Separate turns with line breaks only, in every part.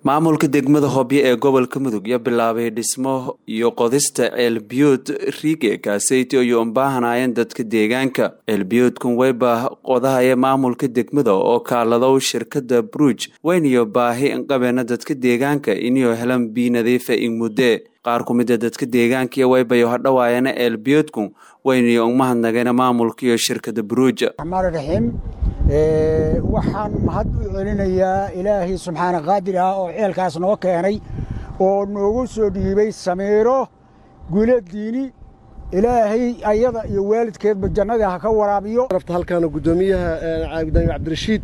maamulka degmada hobyo ee gobolka mudug ya bilaabay dhismo iyo qodista ceelbiyood riige kaaseyti iyo unbaahanayeen dadka deegaanka ceelbiyoodkan weyba qodahaya maamulka degmada oo kaaladow shirkada bruj weyniyo baahi inqabeena dadka deegaanka iniyo helan bii nadiifa in mudde qaar ku mida dadka deegaankiyo weybayo hadhowaayana ceelbiyoodku weyniyo umahadnagayna maamulka iyo shirkada bruj
raxiim waxaan mahad u celinayaa ilaahay subxaana qaadir ah oo ceelkaas noo keenay oo noogu soo dhiibay samiiro guuladiini ilaahay ayada iyo waalidkeedba jannadii ha ka waraabiyo
halkaana gudoomiyaha gudoomiye cabdirashiid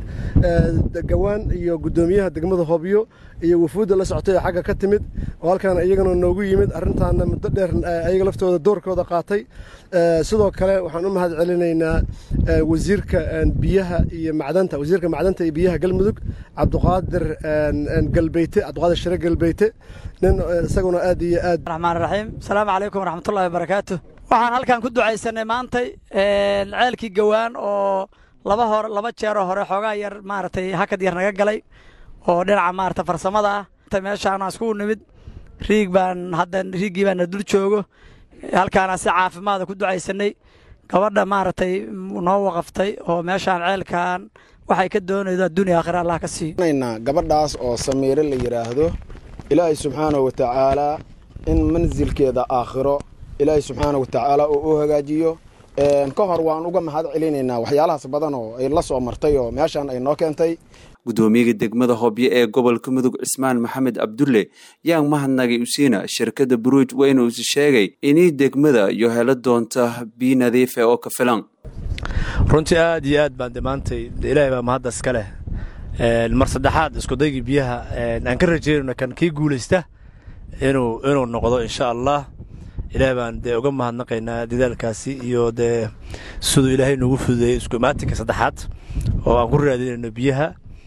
gawaan iyo gudoomiyaha degmada hobyo iyo wafuudda la socotay ee xagga ka timid oo halkaana iyagana noogu yimid arrintaana muddo dheer ayaga laftooda doorkooda qaatay sidoo kale waxaan u mahad celinaynaa wasiirka biyaha iyo macdanta wasiirka macdanta iyo biyaha galmudug cabduqaadir galbeyte cabduqaadir shire galbeyte nin isaguna aad iyo aad
raxmaan raxiim asalaamu calaykum waraxmatullahi wabarakaatu waxaan halkan ku ducaysanay maantay ceelkii gawaan oo laba hore laba jeeroo hore xoogaa yar maaragtay hakad yar naga galay oo dhinaca maarata farsamada ah meeshaana iskugu nimid riig baan hadda riiggii baana dul joogo halkaana si caafimaada ku ducaysanay gabadha maaragtay noo waqaftay oo meeshaan ceelkan waxay ka doonaydo adduuniya aakhira allah ka siiyo
gabadhaas oo samiire la yidhaahdo ilaahay subxaanahu watacaalaa in mansilkeeda aakhiro ilaahay subxaana watacaala uu u hagaajiyo ka hor waan uga mahad celinaynaa waxyaalahaas badan oo ay la soo martay oo meeshaan ay noo keentay
gudoomiyaga degmada hobyo ee gobolka mudug cismaan maxamed cabdulle yaan mahadnagay usiina shirkada buruuj weyna usi sheegay inay degmada iyo helo doonta bii nadiife oo ka filan
runtii aad iyo aad baan dhammaantay ilaahay baa mahadda iska leh mar saddexaad iskudaygii biyaha aan ka rajeynayno kan kii guulaysta inuu inuu noqdo insha allah ilaahay baan dee uga mahadnaqaynaa dadaalkaasi iyo dee siduu ilaahay noogu fududeeyey isku imaatinka saddexaad oo aan ku raadinayno biyaha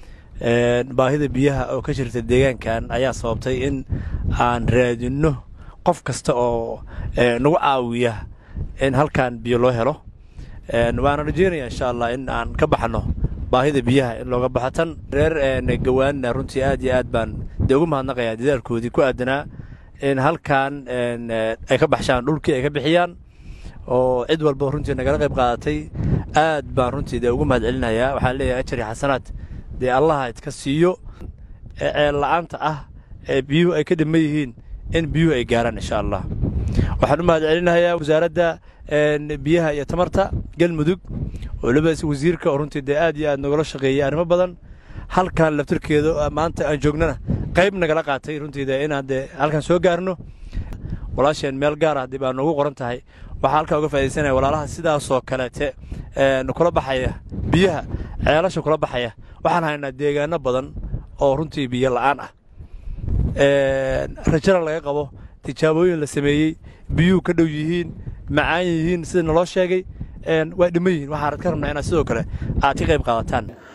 baahida biyaha oo ka jirta deegaankan ayaa sababtay in aan raadinno qof kasta oo nagu caawiya in halkan biyo loo helo waana rajeynaya insha allah in aan ka baxno baahida biyaha in looga baxo tan reer gawaanna runtii aad iyo aad baan dee ugu mahadnaqayaa dadaalkoodii ku aadanaa in halkan ay ka baxshaan dhulkii ay ka bixiyaan oo cid walba runtii nagala qayb qaadatay aad baan runtii dee ugu mahad celinayaa waxaan leeyahay ajar iyo xasanaad dee allaha idka siiyo ee ceel la'aanta ah ee biyuhu ay ka dhiman yihiin in biyuhu ay gaaraan insha allah waxaan u mahad celinayaa wasaaradda biyaha iyo tamarta galmudug oo labadaas wasiirka oo runtii dee aad iyo aad nagala shaqeeyay arrimo badan halkan laftirkeeda maanta aan joognana qayb nagala qaatay runtii dee inaan dee halkan soo gaarno walaasheen meel gaar ah dib aa noogu qoran tahay waxaa halkaa uga faa'idaysanaya walaalaha sidaasoo kaleete kula baxaya biyaha ceelasha kula baxaya waxaan haynaa deegaano badan oo runtii biyo la'aan ah rajana laga qabo tijaabooyin la sameeyey biyuhu ka dhow yihiin macaan yihiin sida naloo sheegay waa dhiman yihiin waxaan ka rabnaa inaad sidoo kale aad ka qayb qaadataan